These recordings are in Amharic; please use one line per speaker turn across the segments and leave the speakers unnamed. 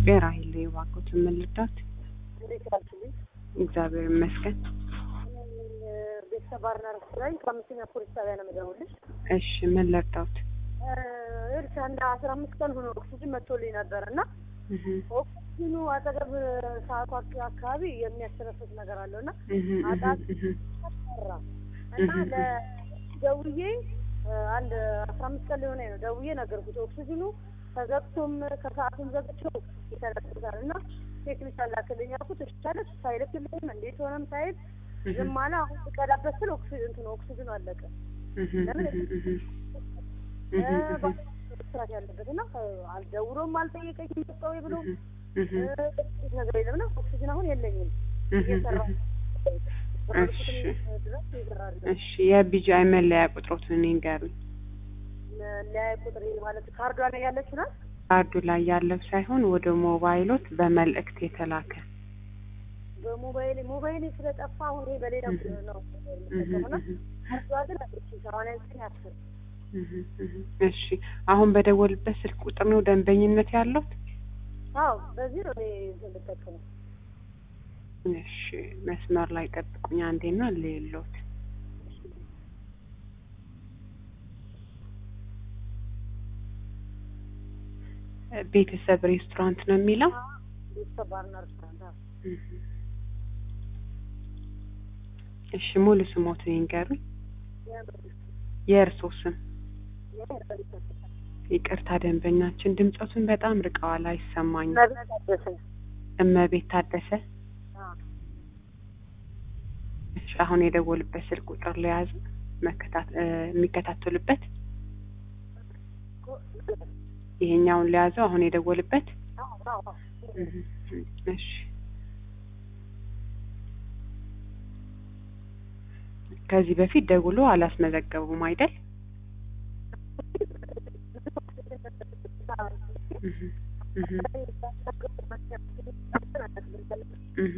ኢትዮጵያ ራሄል የዋቆት የምልዳት
እንዴት ዋልሽልኝ?
እግዚአብሔር ይመስገን።
ቤተሰብ ባርና ሬስቶራንት ከአምስተኛ ፖሊስ ጣቢያ ነው የምደውልልሽ።
እሺ ምን ልርዳዎት?
ይኸውልሽ አንድ አስራ አምስት ቀን ሆኖ ኦክሲጅን መጥቶልኝ ነበር እና
እህ
ኦክሲጅኑ አጠገብ ሰዓቱ አካባቢ የሚያስተነፍስ ነገር አለው እና
እህ እህ
አጣጥ
እህ
ሰራ እና ለደውዬ አንድ አስራ አምስት ቀን ሊሆነኝ ነው ደውዬ ነገርኩት። ኦክሲጅኑ ተዘግቶም ከሰዓቱም ዘግቼው ይተነፍሳል እና ቴክኒሻን ላክልኝ አልኩት። እሺ አለ። ሳይልክልኝም እንዴት ሆነም ሳይል ዝም አለ። አሁን ስቀዳበት ስል ኦክሲጅን እንትኑ ኦክሲጅኑ አለቀ።
እህ
ለምን
እህ እህ
ስራት ያለበት እና አልደውሎም አልጠየቀኝም መጣሁ ብሎ
እህ
ነገር የለም እና ኦክሲጅን አሁን የለኝም እየሰራ
እሺ
ድረስ ይሰራል።
እሺ የቢጂአይ መለያ ቁጥሮትን ይንገሩኝ።
ለያይ ቁጥር ማለት ካርዷ ላይ ያለችው ናት።
ካርዱ ላይ ያለው ሳይሆን ወደ ሞባይሎት በመልእክት የተላከ
በሞባይል ሞባይል ስለጠፋ አሁን ይሄ በሌላ ቁጥር ነው የምጠቀመውና ካርዷ ግን አለች ሰማንያ ዘጠኝ አስር
እህ እህ እሺ አሁን በደወልበት ስልክ ቁጥር ነው ደንበኝነት ያለው?
አዎ በዚህ ነው እኔ እንትን የምጠቀመው።
እሺ መስመር ላይ ጠብቁኝ አንዴና ሌሎት ቤተሰብ ሬስቶራንት ነው የሚለው።
ቤተሰብ ባርና ሬስቶራንት አዎ።
እህ እሺ ሙሉ ስሞትን ይንገሩኝ። የእርስዎ ስም? ይቅርታ ደንበኛችን ድምጸቱን በጣም ርቀዋል፣ አይሰማኝም።
መቤት ታደሰ
እመቤት ታደሰ።
አዎ።
እሺ አሁን የደወሉበት ስልክ ቁጥር ለያዝ መከታት የሚከታተሉበት ይሄኛውን ለያዘው አሁን የደወሉበት
አዎ አዎ
እህ እሺ ከዚህ በፊት ደውሎ አላስመዘገቡም አይደል? እህ እህ እህ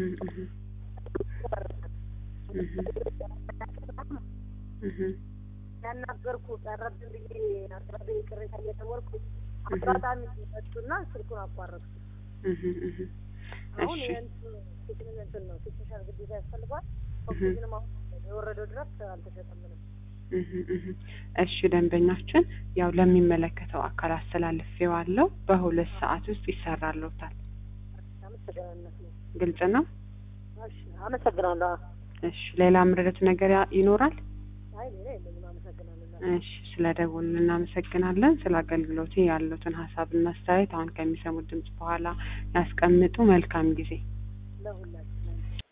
እህ እህ
ያናገርኩ ቀረብን ብዬ አቅራቢ ቅሬታ እየደወልኩ አጋጣሚ መጡና ስልኩን አቋረጥኩ።
እህ እህ
አሁን
እሺ
የእንትኑ ቴክኒክ እንትን ነው ቴክኒሻል ግዴታ ያስፈልገዋል። ኦክሲጅንም አሁን የወረደው ድረስ አልተሸጠም ምንም።
እህ እህ እሺ ደንበኛችን ያው ለሚመለከተው አካል አስተላልፌዋለሁ። በሁለት ሰዓት ውስጥ ይሰራልዎታል።
አመሰግናለሁ።
ግልጽ ነው።
እሺ አመሰግናለሁ።
እሺ ሌላ ምርደት ነገር ያ- ይኖራል?
አይ ሌላ የለኝም። አመሰግናለሁ።
እሺ ስለ ደወሉ እናመሰግናለን። ስለ አገልግሎቴ ያሉትን ሀሳብና አስተያየት አሁን ከሚሰሙት ድምጽ በኋላ ያስቀምጡ። መልካም ጊዜ